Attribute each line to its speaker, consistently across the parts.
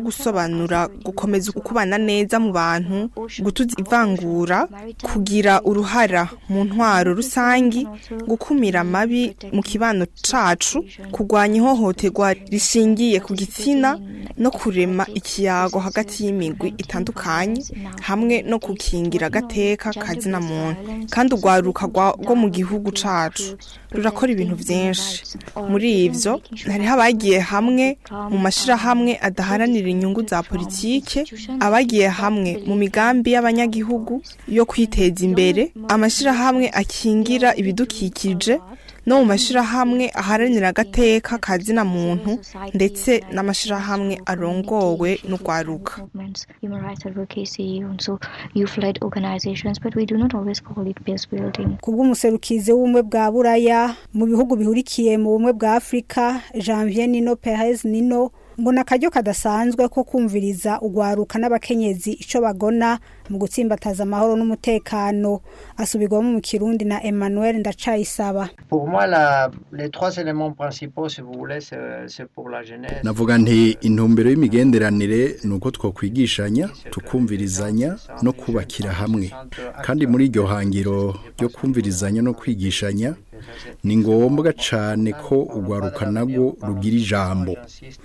Speaker 1: gusobanura gukomeza ukubana neza mu bantu gutuza ivangura kugira uruhara mu ntwaro rusangi gukumira amabi mu kibano cacu kurwanya ihohoterwa rishingiye ku gitsina no kurema ikiyago hagati y'imigwi itandukanye hamwe no gukingira agateka kazina muntu kandi urwaruka rwa- rwo mu gihugu cacu rurakora ibintu vyinshi muri ivyo hariho abagiye hamwe mu mashirahamwe adaharanira inyungu za politike abagiye hamwe mu migambi y'abanyagihugu yo kwiteza imbere amashirahamwe akingira ibidukikije no mu mashirahamwe aharanira agateka kazina muntu ndetse n'amashirahamwe arongowe n'urwaruka
Speaker 2: movements, human rights advocacy, also youth-led organizations, but we do not always call it peace building.
Speaker 3: kubw'umuserukizi w'ubumwe bwa buraya mu bihugu bihurikiye mu bumwe bwa afurika janvier nino perez nino mbona akaryo kadasanzwe ko kumviriza urwaruka n'abakenyezi ico bagona mu gutsimbataza amahoro n'umutekano asubirwamo mu kirundi na emmanuel ndacayisaba
Speaker 4: Pour moi, la, les trois éléments principaux, si vous voulez, c'est c'est pour la jeunesse.
Speaker 5: navuga nti intumbero y'imigenderanire ni uko twokwigishanya tukumvirizanya no kubakira hamwe kandi muri iryo hangiro ryo kumvirizanya no kwigishanya ni ngombwa cyane ko urwaruka narwo rugira ijambo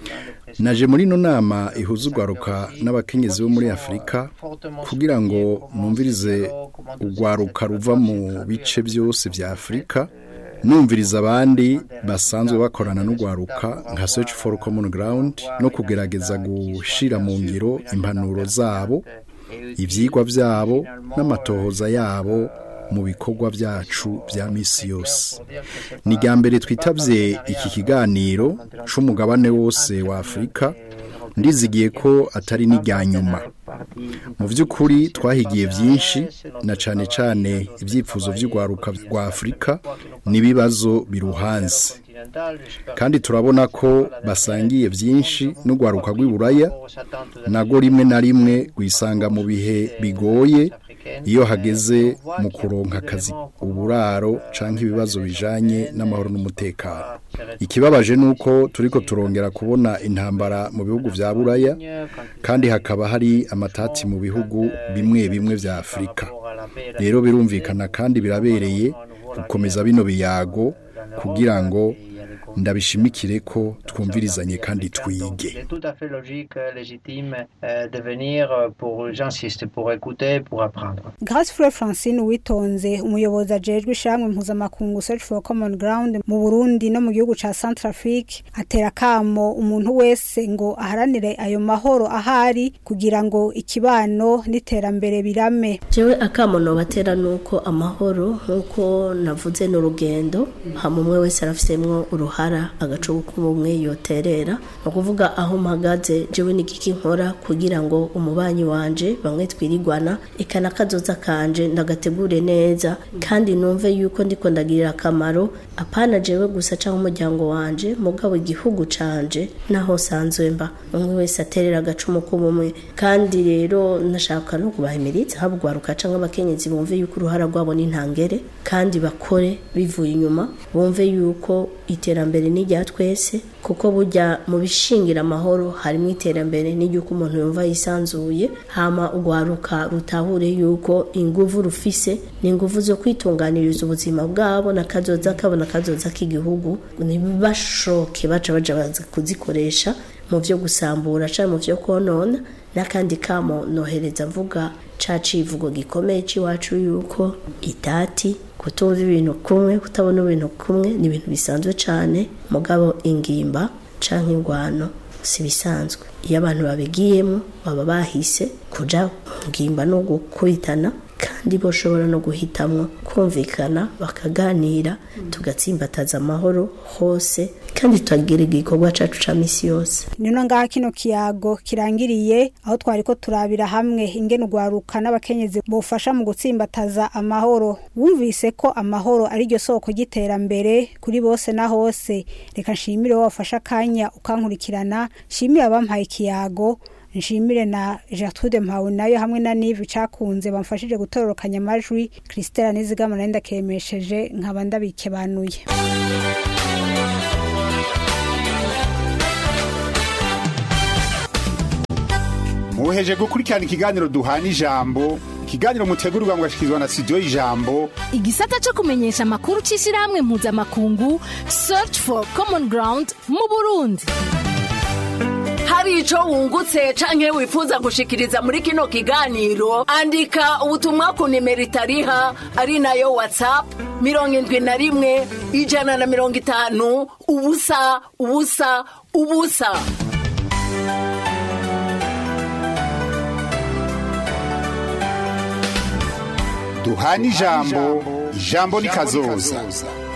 Speaker 5: naje muri ino nama ihuza urwaruka n'abakenyezi bo muri afurika kugira ngo numvirize urwaruka ruva mu bice byose bya afurika numviriza abandi basanzwe bakorana n'urwaruka nka search for common ground no kugerageza gushyira mu ngiro impanuro zabo ibyigwa byabo n'amatohoza yabo mu bikorwa byacu bya misi yose ni irya mbere twitabye iki kiganiro c'umugabane wose wa afurika ndizigiye ko atari n'irya nyuma mu by'ukuri twahigiye byinshi na cyane cyane ibyifuzo by'urwaruka rwa afurika n'ibibazo biruhanze kandi turabona ko basangiye byinshi n'urwaruka rw'iburaya nago rimwe na rimwe rwisanga mu bihe bigoye iyo hageze mu kuronka akazi uburaro cyangwa ibibazo bijanye n'amahoro n'umutekano ikibabaje ni uko turiko turongera kubona intambara mu bihugu vya buraya kandi hakaba hari amatati mu bihugu bimwe bimwe vya afurika rero birumvikana kandi birabereye gukomeza bino biyago kugira ngo ndabishimikire ko twumvirizanye kandi twige
Speaker 4: C'est tout à fait logique, euh, légitime euh, de venir euh, pour, j'insiste, pour écouter, pour apprendre.
Speaker 3: Grace Frere Francine Witonze umuyobozi ajejwe ishamwe mpuzamakungu Search for Common Ground mu Burundi no mu gihugu ca Centrafrique atera kamo umuntu wese ngo aharanire ayo mahoro ahari kugira ngo ikibano n'iterambere birame
Speaker 6: jewe akamono batera nuko amahoro nkuko navuze n'urugendo hama umwe wese arafisemwo uruhara agacugu k'ubumwe yoterera ni ukuvuga aho mpagaze jewe n'igiki nkora kugira ngo umubanyi wanje bamwe twirigwana eka n'akazoza kanje ndagategure neza kandi numve yuko ndiko ndagirira akamaro apana jewe gusa canke umuryango wanje mugabo igihugu canje naho sanzwe mba umwe wese aterera agacumu k'ubumwe kandi rero nashaka no kubahimiriza haba ugwaruka canke abakenyezi bumve yuko uruhara rwabo ni ntangere kandi bakore bivuye inyuma bumve yuko iterambere ni rya twese kuko burya mu bishingira amahoro harimo iterambere n'iryuko umuntu yumva yisanzuye hama ugwaruka rutahure yuko inguvu rufise ni inguvu zo kwitunganiriza ubuzima bwabo n'akazoza kabo n'akazoza k'igihugu ntibashoke baca baja baza kuzikoresha mu byo gusambura cyangwa mu byo konona n'akandi kamo nohereza mvuga ca civugo gikomeye c'iwacu yuko itati kutumva ibintu kumwe kutabona ibintu kumwe ni ibintu bisanzwe cyane mugabo ingimba canke ingwano si bisanzwe iyo abantu babigiyemo baba bahise kuja ngimba no gukubitana kandi boshobora no guhitamwo kumvikana bakaganira tugatsimbataza amahoro hose kandi tukagira igikorwa cacu ca misi yose
Speaker 3: nino ngaha kino kiyago kirangiriye aho twari ko turabira hamwe ingene ugwaruka n'abakenyezi bufasha mu gutsimbataza amahoro wumvise ko amahoro ari ryo soko ry'iterambere kuri bose na hose reka nshimire wowe wafashe akanya ukankurikirana nshimire abampaye ikiyago nshimire na Gertrude Mpawe nayo hamwe na Nive cakunze bamfashije gutororokanya amajwi Christelle Nizigama nari ndakemesheje nkaba ndabikebanuye
Speaker 7: muheje gukurikirana ikiganiro duhana ijambo ikiganiro mutegurirwa mugashikirizwa na studio y'ijambo
Speaker 8: igisata cyo kumenyesha amakuru cy'ishyirahamwe mpuzamakungu search for common ground mu burundi
Speaker 9: hari icyo wungutse canke wifuza gushikiriza muri kino kiganiro andika ubutumwa ku nimero itariha ari nayo whatsapp mirongo indwi na rimwe ijana na mirongo itanu ubusa ubusa ubusa
Speaker 7: duhana ijambo ijambo ni kazoza